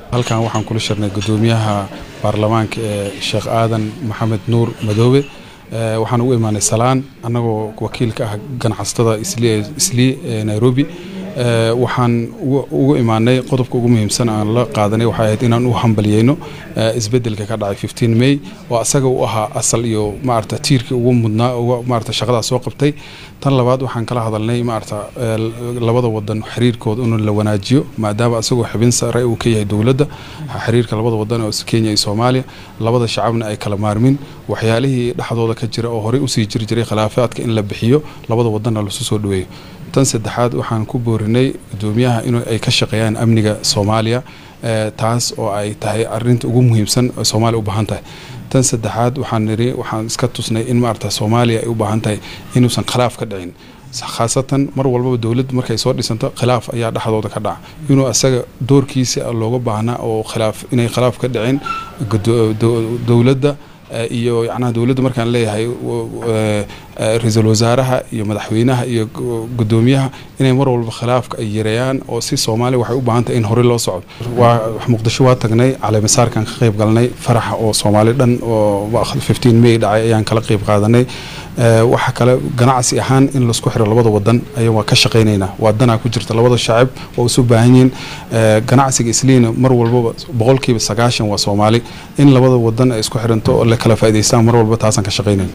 halkan waxaan kula shirnay gudoomiyaha baarlamaanka ee sheekh aadan maxamed nuur madoobe waxaan ugu imaanay salaan annagoo wakiilka ah ganacsatada islii ee nairobi waxaan ugu imaanay qodobka ugu muhiimsan aan la qaadanay waxay ahayd inaan u hambaliyeyno isbedelka ka dhacay may oo asaga u ahaa asal iyo maarata tiirkii ugu mudnaa maarata shaqadaas soo qabtay tan labaad waxaan kala hadalnay maarata labada wadan xiriirkooda in la wanaajiyo maadaama asagoo xibin sare uu ka yahay dowladda xiriirka labada wadan oo kenya iyo soomaaliya labada shacabna ay kala maarmin waxyaalihii dhexdooda ka jira oo horey usii jiri jiray khilaafaadka in la bixiyo labada wadanna lasu soo dhaweeyo tan saddexaad waxaan ku boorinay gudoomiyaha in ay ka shaqeeyaan amniga soomaaliya taas oo ay tahay arinta ugu muhiimsan oo soomaaliya u baahan tahay tan saddexaad waxaan niri waxaan iska tusnay in maarata soomaaliya ay u baahan tahay inuusan khilaaf ka dhicin khaasatan mar walbaba dowladda markay soo dhisanto khilaaf ayaa dhexdooda ka dhaca inuu asaga doorkiisa looga baahnaa oo khilaaf inay khilaaf ka dhicin dowladda iyo yacnaha dowladda markaan leeyahay ra-iisul wasaaraha iyo madaxweynaha iyo gudoomiyaha inay mar walba khilaafka ay yareeyaan oo si soomaaliya waxay u baahan tahay in horey loo socdo waa muqdisho waa tagnay caleemasaarkan ka qayb galnay faraxa oo soomaali dhan oo may dhacay ayaan kala qayb qaadanay waxa kale ganacsi ahaan in laisku xiro labada wadan ayaa waa ka shaqaynaynaa waa danaa ku jirta labada shacab oo isu baahan yihiin ganacsiga isliina mar walbaba boqolkiiba sagaashan waa soomaali in labada wadan ay isku xiranto oo la kala faa'idaystaan mar walba taasaan ka shaqaynayna